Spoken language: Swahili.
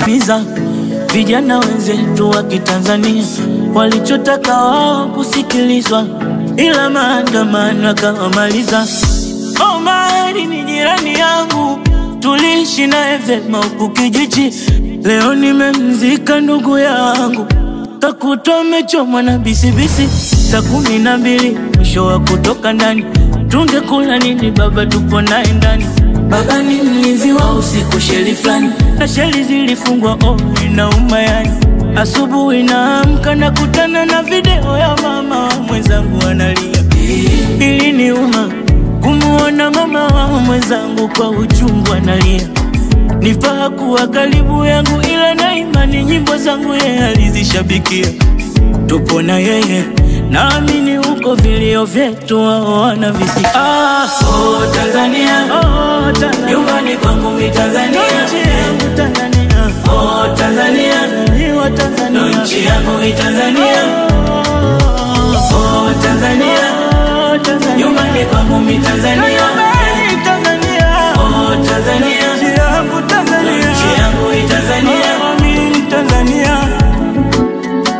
miza vijana wenzetu wa Kitanzania walichotaka wao kusikilizwa, ila maandamano yakawamaliza. Omari ni jirani yangu, tuliishi naye vyema huku kijiji. Leo nimemzika ndugu yangu, kakutwa amechomwa na bisibisi. Saa kumi na mbili mwisho wa kutoka ndani, tungekula nini? Baba tupo naye ndani. Baba ni mlinzi wa usiku, sheli fulani na sheli zilifungwa. Oh, inauma yani. Asubuhi naamka nakutana na video ya mama mwenzangu analia. Iliniuma kumuona mama wa mwenzangu kwa uchungu analia. Nifaa kuwa karibu yangu, ila na imani nyimbo zangu yeye alizishabikia. Tupo na yeye, naamini huko vilio vyetu wao wanavisikia. Ah, Oh Tanzania, oh, Tanzania. nyumbani kwangu mi Tanzania, Nchi yangu Tanzania. oh Tanzania, Ni wa Tanzania. nchi yangu mi Tanzania, oh Tanzania, Oh, Tanzania. nyumbani kwangu mi Tanzania.